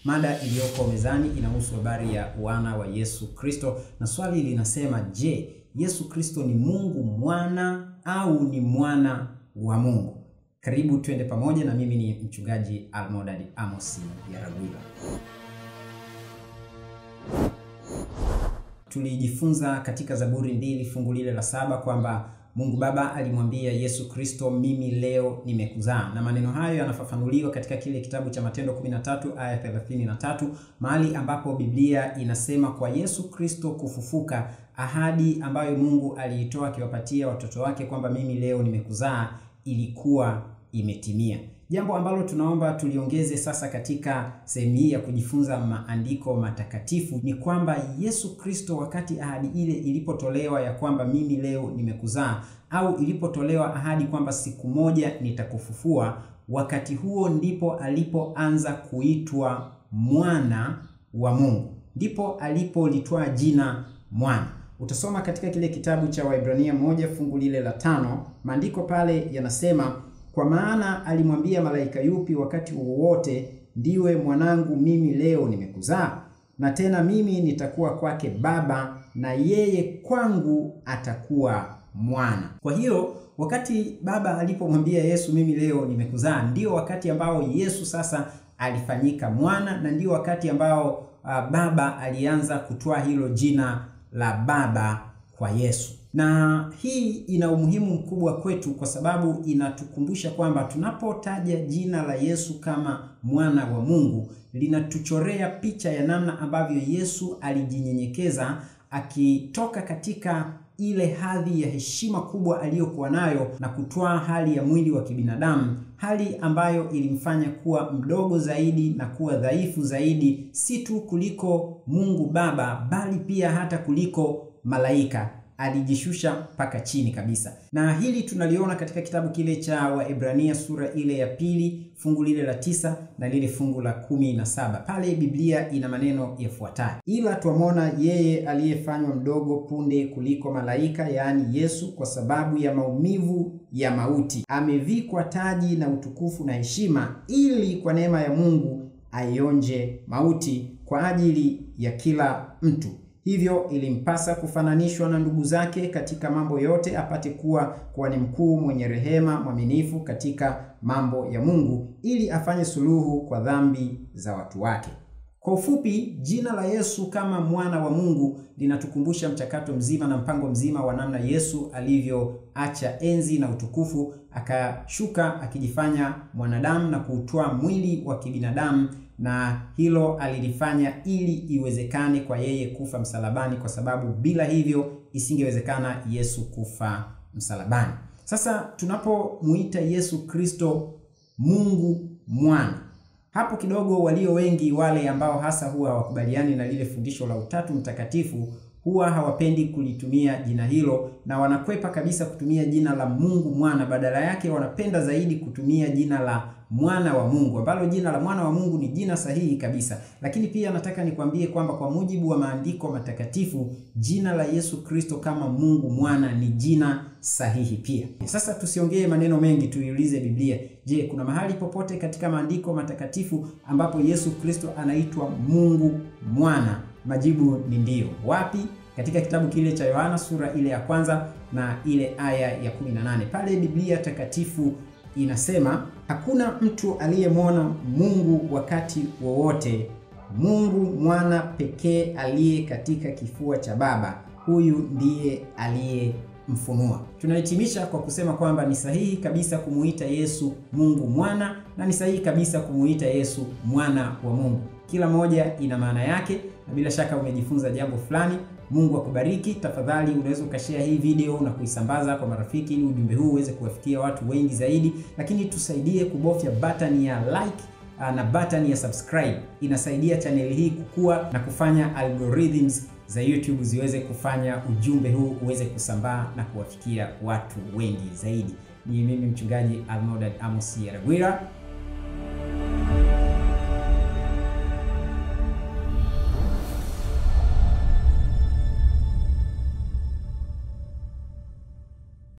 Mada iliyoko mezani inahusu habari ya wana wa Yesu Kristo, na swali linasema, je, Yesu Kristo ni Mungu mwana au ni mwana wa Mungu? Karibu twende pamoja na mimi ni mchungaji Almodad Amos Yaragwila. Tulijifunza katika Zaburi mbili fungu lile la saba kwamba Mungu Baba alimwambia Yesu Kristo, mimi leo nimekuzaa, na maneno hayo yanafafanuliwa katika kile kitabu cha Matendo 13 aya 33, mahali ambapo Biblia inasema kwa Yesu Kristo kufufuka, ahadi ambayo Mungu aliitoa akiwapatia watoto wake kwamba mimi leo nimekuzaa ilikuwa imetimia, jambo ambalo tunaomba tuliongeze sasa katika sehemu hii ya kujifunza maandiko matakatifu ni kwamba Yesu Kristo, wakati ahadi ile ilipotolewa ya kwamba mimi leo nimekuzaa, au ilipotolewa ahadi kwamba siku moja nitakufufua, wakati huo ndipo alipoanza kuitwa mwana wa Mungu, ndipo alipolitwaa jina mwana. Utasoma katika kile kitabu cha Waibrania moja fungu lile la tano, maandiko pale yanasema kwa maana alimwambia malaika yupi wakati wowote, ndiwe mwanangu, mimi leo nimekuzaa, na tena mimi nitakuwa kwake baba, na yeye kwangu atakuwa mwana. Kwa hiyo wakati baba alipomwambia Yesu, mimi leo nimekuzaa, ndio wakati ambao Yesu sasa alifanyika mwana, na ndio wakati ambao uh, baba alianza kutoa hilo jina la baba kwa Yesu na hii ina umuhimu mkubwa kwetu kwa sababu inatukumbusha kwamba tunapotaja jina la Yesu kama mwana wa Mungu linatuchorea picha ya namna ambavyo Yesu alijinyenyekeza akitoka katika ile hadhi ya heshima kubwa aliyokuwa nayo na kutwaa hali ya mwili wa kibinadamu, hali ambayo ilimfanya kuwa mdogo zaidi na kuwa dhaifu zaidi, si tu kuliko Mungu Baba, bali pia hata kuliko malaika alijishusha mpaka chini kabisa, na hili tunaliona katika kitabu kile cha Waebrania sura ile ya pili fungu lile la tisa na lile fungu la kumi na saba. Pale Biblia ina maneno yafuatayo: ila twamwona yeye aliyefanywa mdogo punde kuliko malaika, yaani Yesu, kwa sababu ya maumivu ya mauti, amevikwa taji na utukufu na heshima, ili kwa neema ya Mungu aionje mauti kwa ajili ya kila mtu hivyo ilimpasa kufananishwa na ndugu zake katika mambo yote, apate kuwa kuwa ni mkuu, mwenye rehema, mwaminifu katika mambo ya Mungu, ili afanye suluhu kwa dhambi za watu wake. Kwa ufupi, jina la Yesu kama mwana wa Mungu linatukumbusha mchakato mzima na mpango mzima wa namna Yesu alivyoacha enzi na utukufu, akashuka akijifanya mwanadamu na kuutwaa mwili wa kibinadamu na hilo alilifanya ili iwezekane kwa yeye kufa msalabani, kwa sababu bila hivyo isingewezekana Yesu kufa msalabani. Sasa tunapomuita Yesu Kristo Mungu mwana, hapo kidogo walio wengi wale ambao hasa huwa hawakubaliani na lile fundisho la Utatu Mtakatifu huwa hawapendi kulitumia jina hilo na wanakwepa kabisa kutumia jina la Mungu mwana. Badala yake wanapenda zaidi kutumia jina la mwana wa Mungu, ambalo jina la mwana wa Mungu ni jina sahihi kabisa. Lakini pia nataka nikwambie kwamba kwa mujibu wa maandiko matakatifu jina la Yesu Kristo kama Mungu mwana ni jina sahihi pia. Sasa tusiongee maneno mengi, tuiulize Biblia. Je, kuna mahali popote katika maandiko matakatifu ambapo Yesu Kristo anaitwa Mungu mwana? Majibu ni ndiyo. Wapi? Katika kitabu kile cha Yohana sura ile ya kwanza na ile aya ya 18. Pale Biblia takatifu inasema hakuna mtu aliyemwona Mungu wakati wowote, Mungu mwana pekee aliye katika kifua cha Baba, huyu ndiye aliyemfunua. Tunahitimisha kwa kusema kwamba ni sahihi kabisa kumuita Yesu Mungu mwana na ni sahihi kabisa kumuita Yesu mwana wa Mungu. Kila moja ina maana yake na bila shaka umejifunza jambo fulani. Mungu akubariki. Tafadhali unaweza ukashare hii video na kuisambaza kwa marafiki, ili ujumbe huu uweze kuwafikia watu wengi zaidi, lakini tusaidie kubofya button ya like na button ya subscribe. Inasaidia chaneli hii kukua na kufanya algorithms za YouTube ziweze kufanya ujumbe huu uweze kusambaa na kuwafikia watu wengi zaidi. Ni mimi mchungaji Almodad Amos Yaragwila.